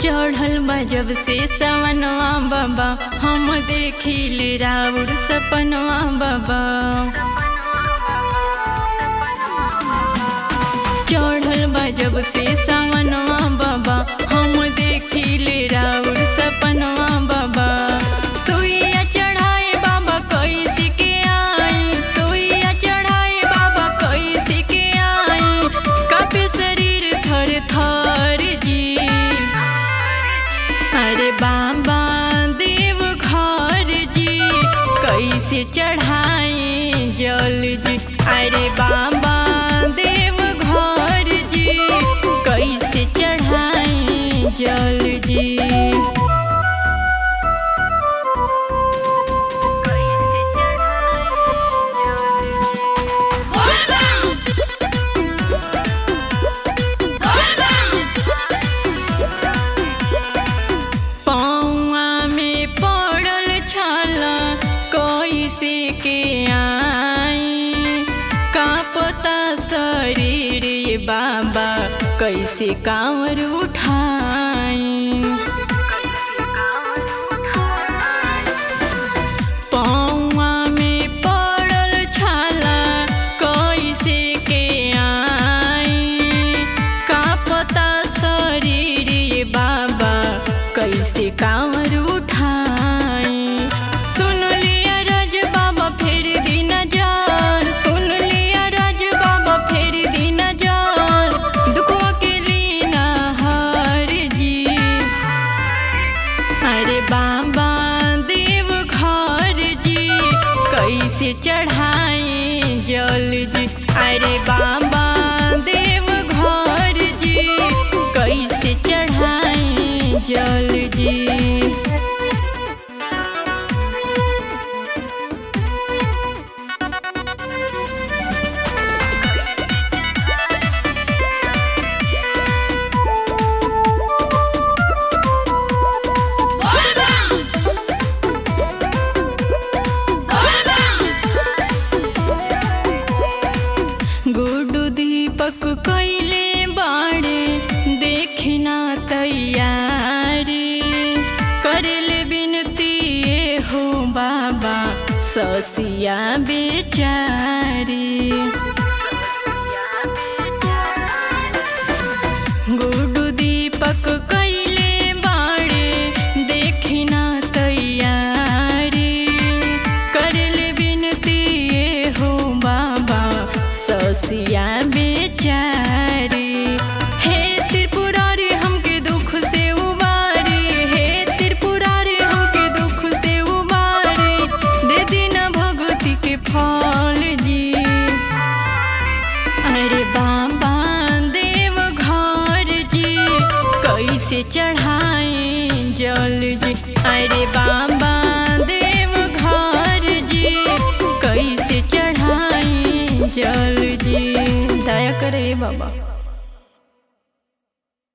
चढ़ल बा जब से सवनवा बाबा हम देखिल राउर सपनवा बाबा चढ़ल बा जब से सवनवा बाबा हम देखिल राउर सपनवा बाबा सुइया चढ़ाए बाबा कैसे के आई सुइया चढ़ाए बाबा कैसे के आई कापे शरीर थर थर जी अरे बाबा देव घर जी कैसे चढ़ाए जल जी अरे बाबा देव घर जी कैसे चढ़ाए जल जी कैसे पौआ में पड़ल छाला कैसे के आई कांपता शरीर ये बाबा कैसे कांवर उठाई पौआ में पड़ल छाला कैसे के आई कांपता शरीर ये बाबा कैसे कांवर उठाई सुन लिया रज बाबा फेर दी नजर सुन लिया रज बाबा फेर दी नजर दुखवा के लीना हार जी अरे बाबा देव घर जी कैसे चढ़ाए जल जी अरे बाबा देव घर जी कैसे चढ़ाए जल जी गुडू दीपक कैले बाड़े देखना तैयारी करले बिनती ए हो बाबा ससिया बेचारी गुडू दीपक कैले बाड़े देखना तैयारी करले बिनती ए हो बाबा ससिया बेचारी हे त्रिपुरारी हमके दुख से उबारी हे त्रिपुरारी हमके दुख से उबारी दे दीना भगवती के फल जी अरे बाबा देव घर जी कैसे चढ़ाए जल जी अरे बाबा देव घर जी कैसे चढ़ाए जल जी दया करे बाबा